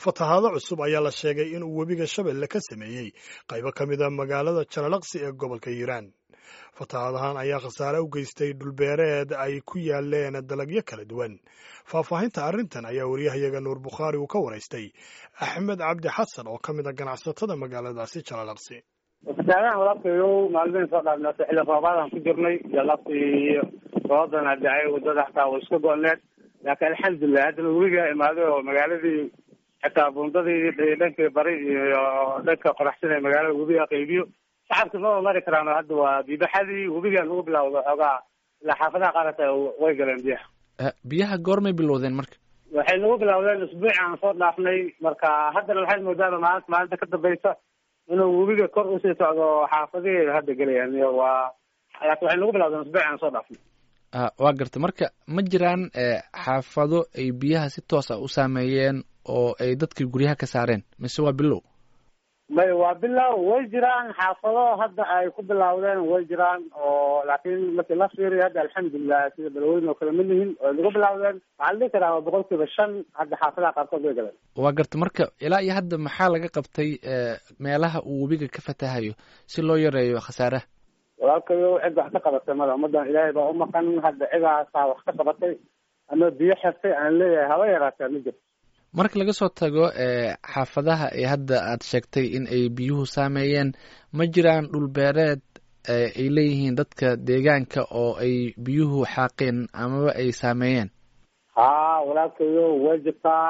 fatahaado cusub ayaa la sheegay inuu webiga shabeelle ka sameeyey qaybo ka mid a magaalada jalalaqsi ee gobolka hiiraan fatahaadahan ayaa khasaare u geystay dhulbeereed ay ku yaaleen dalagyo kala duwan faahfaahinta arrintan ayaa wariyahayaga nuur bukhaari uu ka waraystay axmed cabdi xasan oo ka mid a ganacsatada magaaladaasi jalalaqsi fatahaadahan walaalkayow maalmihin soo dhaafnaato xilli roobaadaan ku jirnay jalaqsi roobadana dhacay wadada xataa way iska go-need laakiin alxamdulilah haddana webiga imaaday oo magaaladii xitaa buundadii dhankii bari iyo dhanka qoraxsan ee magaalada webiga qaybiyo shacabka ma mari karaan hadda waa biibaxadii webiga lagu bilawdo xoogaa ilaa xaafadaha qaarata way galeen biyaha biyaha goormay bilowdeen marka waxay nagu bilawdeen isbuuci aan soo dhaafnay marka haddana waxaad moodaaba maalinta maalinta ka dambaysa inuu webiga kor usii socdo xaafadihii hadda gelayaan waa laakiin waxay nagu bilawdeen isbuuci aan soo dhaafnay waa garta marka ma jiraan xaafado ay biyaha si toos ah u saameeyeen oo ay dadkii guryaha ka saareen mise waa bilow may waa bilow way jiraan xaafado hadda ay ku bilawdeen way jiraan oo laakiin markii la fiiriyo hadda alxamdulilah sida balweyne oo kale ma lihin oo nagu bilawdeen waxaa la dhihi karaa waa boqol kiiba shan hadda xaafadaha qaarkood way galeen waa garta marka ilaa iyo hadda maxaa laga qabtay meelaha uu webiga ka fatahayo si loo yareeyo khasaaraha walaalkayo cid wax ka qabatay mada ummadan ilaahay baa umaqan hadda cidaasaa wax ka qabatay ama biyo xirtay aan leeyahay haba yaraatee ma jirto marka laga soo tago xaafadaha ee hadda aad sheegtay in ay biyuhu saameeyeen ma jiraan dhulbeereed ay leeyihiin dadka deegaanka oo ay biyuhu xaaqeen amaba ay saameeyeen ha walaalkayo way jirtaa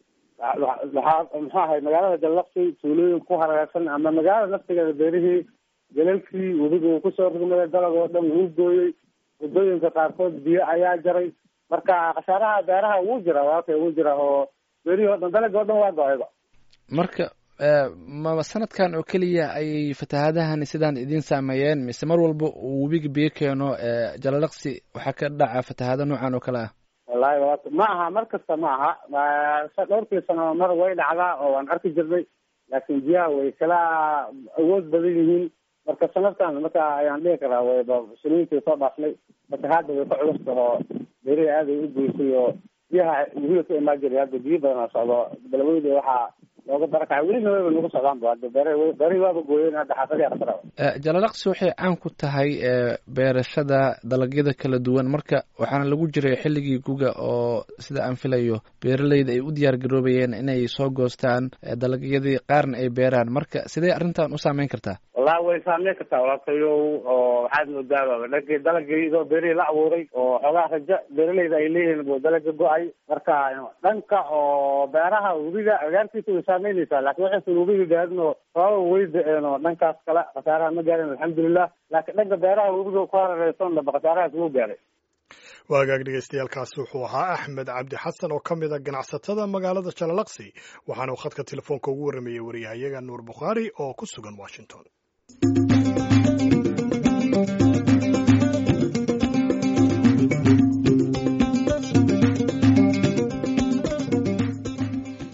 waxaa muxuu ahay magaalada jallaqsi tuulooyin ku hareersan ama magaalada naftigeeda beerihii galalkii webiga uu kusoo rugmaday dalag oo dhan wuu gooyey waddooyinka qaarkood biyo ayaa jaray marka khasaaraha beeraha wuu jira walaalkay wuu jira oo beerihii o dhan dalagii o dhan waa go-ayba marka ma sanadkan oo keliya ayay fatahaadahan sidaan idin saameeyeen mise mar walba uu webiga biyo keeno jalalaqsi waxaa ka dhaca fatahaado noocan oo kale ah wallahi walaalka ma aha mar kasta ma aha dhowrkii sano mar way dhacdaa oo waan arki jirnay laakiin biyaha way kala awood badan yihiin marka sanadkan marka ayaan dhihi karaa wayba siniintii soo dhaafnay fatahaada way ka culusta oo beerihi aad ay u goysay oo biyaha webiga ka imaan jiray hadda biyo badanaa socdo balweyne waxaa looga barakacay welina wayba nagu socdaan ba hadda beere beerihi waaba gooyeen hadda xaafadihi qasara jalalaqsi waxay caan ku tahay beerashada dalagyada kala duwan marka waxaana lagu jiray xilligii guga oo sida aan filayo beeraleyda ay u diyaar garoobayeen inay soo goostaan dalagyadii qaarna ay beeraan marka sidee arrintan u saameyn kartaa wallahi way saameyn kartaa walaalkayow oo waxaad moodaaba dhankii dalagii idoo beerihii la abuuray oo xoogaa rajo beeraleyda ay leeyihiin buu dalaga go-ay marka dhanka oo beeraha webiga agaarkiisa way saameynaysaa laakiin waxaysan webiga gaarin oo sababa way da-een oo dhankaas kale khasaaraha ma gaarin alxamdulilah laakiin dhanka beeraha webiga ku harareysan dhaba khasaarahaas wuu gaaray waagaag dhegeystayaaalkaasi wuxuu ahaa axmed cabdi xasan oo ka mid a ganacsatada magaalada jalalaqsi waxaana uu khadka telefoonka ugu warramayey wariyahayaga nuur bukhaari oo ku sugan washington